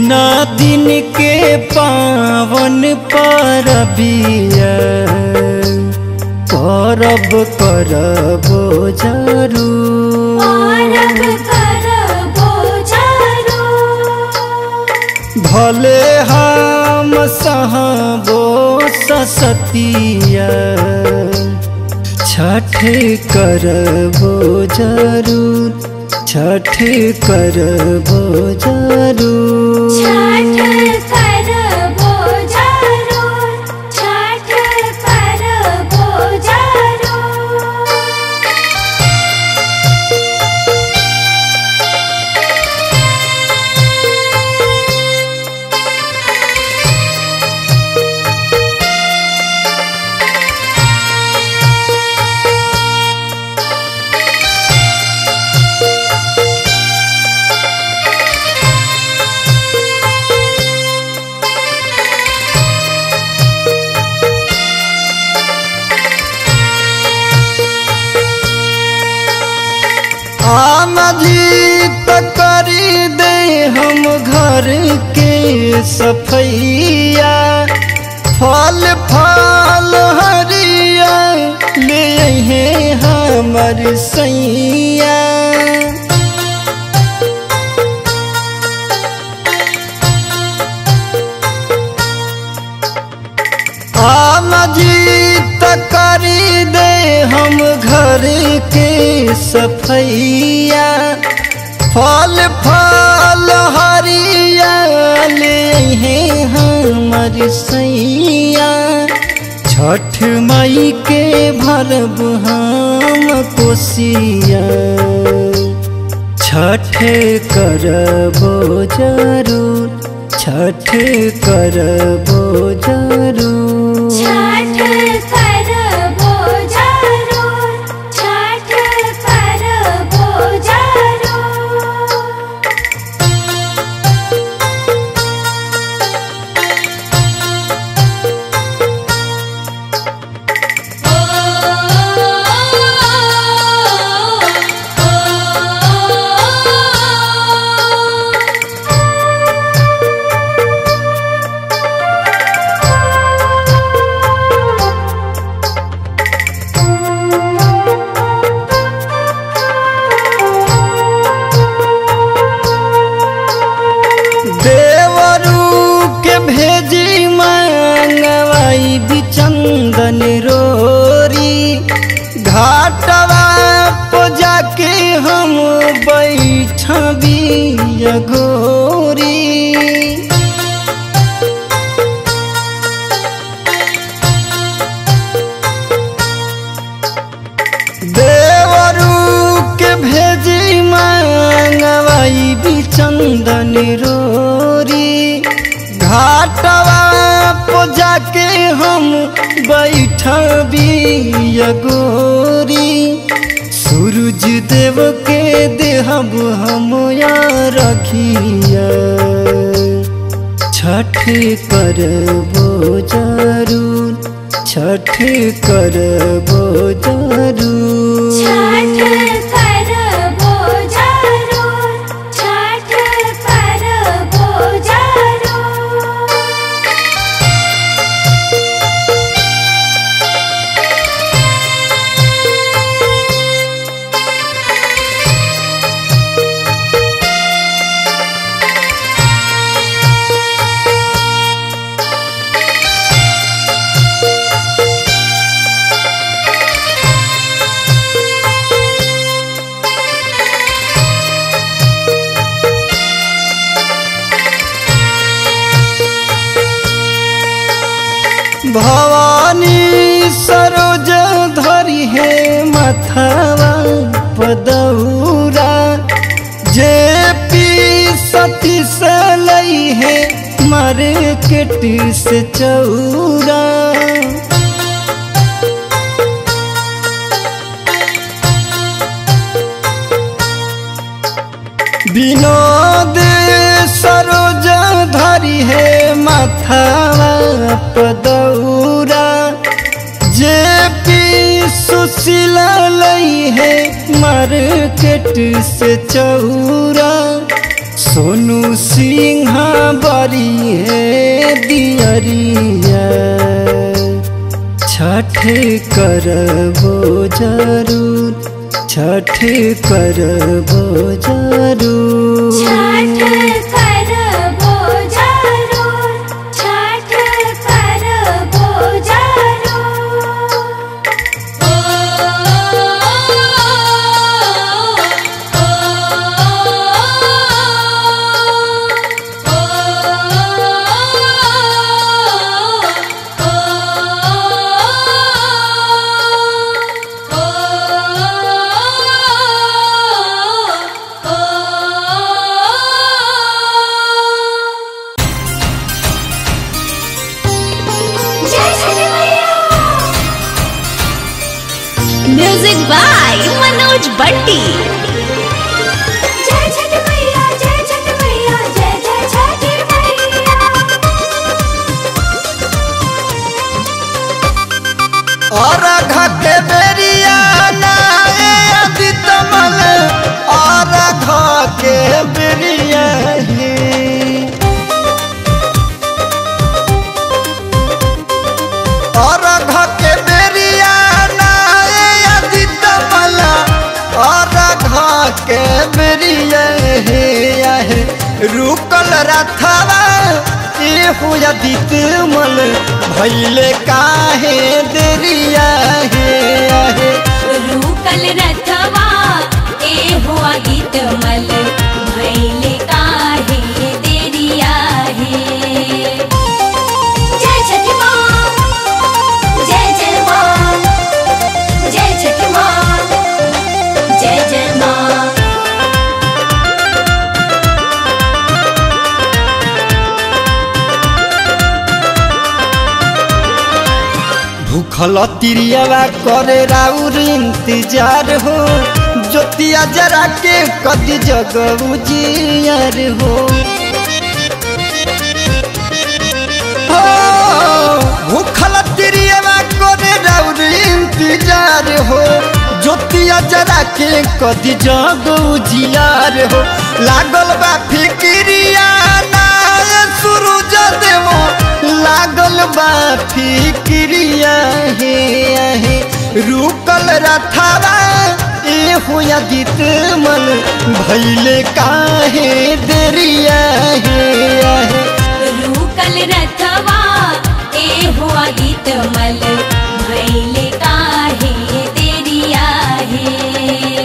तीना दिन के पावन परबिया करब करबो जरूर पारब करबो जरूर भले हम सहबो ससतिया छठ करबो जरूर छठ करबो जरूर छठ करबो जरूर छठ करबो जरूर आमदी त करी दे हम घर के सफैया फल फल हरिया ले अहे हमर सैया आमदी त करी दे हम घर के सफैया फल फल हरिया ले अहे हमर सैया छठ मई के भरब हम कोसिया छठ करबो जरूर छठ करबो जरूर छठ करबो जरूर छठ करबो जरूर देवरू के भेजी मंगवाई बिचंदन रोरी घाटवा पर जाके हम बैठबी अघोरी देवरू के भेजी मंगवाई बिचंदन रोरी घाटवा पर जाके हम बैठबी अगोरी सूरज देव के देहब हम या रखिया छठ करबो जरूर छठ करबो जरूर छठ करबो जरूर छठ करबो जरूर भवानी सरोज धरी है मथवा पदौरा जे पी सती से लई है मार्केट से चौरा विनोद सरोज धरी है माथावा पदौरा जे पी सुशीला लई है मार्केट से चौरा सोनू सिंह करबो जरूर छठ करबो जरूर छठ करबो जरूर छठ करबो जरूर ओ जय छठी मैया म्यूजिक बाय मनोज बंटी जय छठ मैया जय छठ मैया जय जय छठी मैया और घटे बेरिया नाए अदितमल और घके बेरिया ही और घके बेरिया नाए अदितमल और घके बेरिया हे आहे रुकल रथवा ए हुया दितमल भैले काहे देरिया हे आहे रूकल रथवा ए हुआ गीत मल भैले काहे देरिया है जय छठी माँ जय जय माँ जय छठी माँ जय जय माँ भूखल तिरियावा करे राउर इंतजार हो ज्योतिया जरा के कदी जग उजियार हो हो, भूखल तिरियावा करे राउर इंतजार हो ज्योतिया जरा के कदी जग उजियार हो लागल बा फिक्रिया ना सूरज देवो लागल बा फिक्रिया हे आहे रुकल रथावा ए होया गीत मन भैले काहे देरिया हे आहे रूकल रथवा ए हुआ गीत मल भैले काहे देरिया है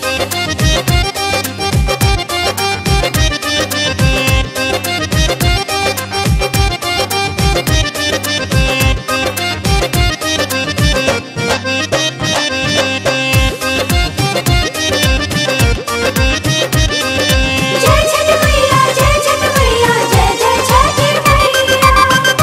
जय छठ मैया जय छठ मैया जय जय छठी मैया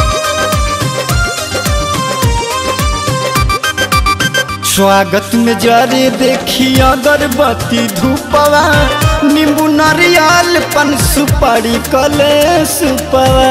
स्वागत में जरे देखी अगरबत्ती धूपवा नींबू नारियल पन सुपारी कले सुपवा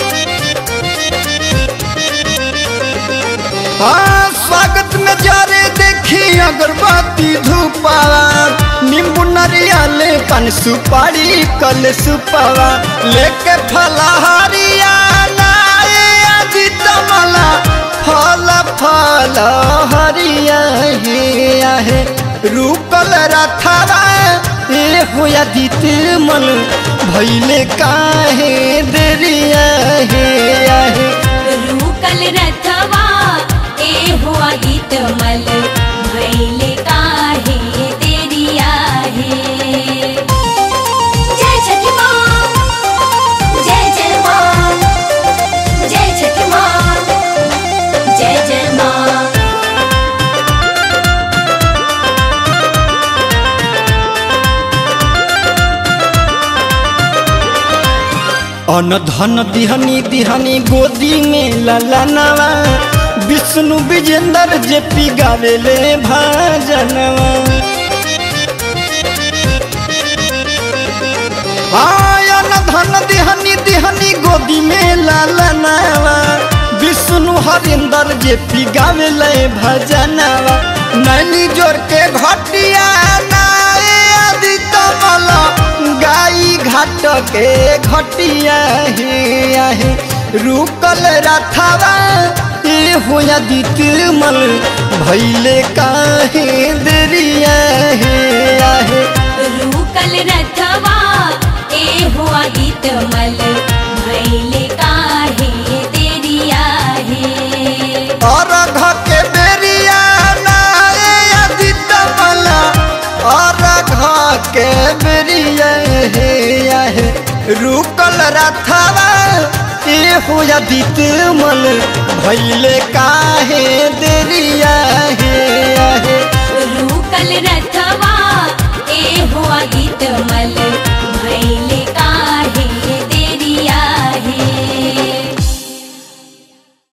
हाँ स्वागत में जरे देखी अगरबत्ती धूपवा नींबू नारियल पन सुपारी कले सुपवा लेके फलहारिया नाए अजी तमला फल फल हरिया हे आहे रुकल रथवा ए होया दित मन भैले काहे देरिया हे आहे रूकल रथवा ए हुआ गीत मल भैले काहे देरिया है जय छठी माँ जय जय माँ जय छठी माँ जय जय माँ अन धन दिहनी दिहनी गोदी में ललनवा विष्णु विजेंद्र जे पी गावेले भजनवा आयन धन दिहनी दिहनी गोदी में ललनवा विष्णु हरिंदर जे पी गावेले भजनवा नैनी जोर के घटिया नाए आदि कमल गाई घाट के घटिया हे आहे रुकल रथवा ए ए हो आदित मल भैले काहे देरिया हे आहे रूकल रथवा ए हो आदित मल भैले काहे तेरिया है अरघ के बेरिया ना ए आदित मल अरघ के बेरिया हे आहे रुकल रथवा ए हो आदित मल भैले काहे देरिया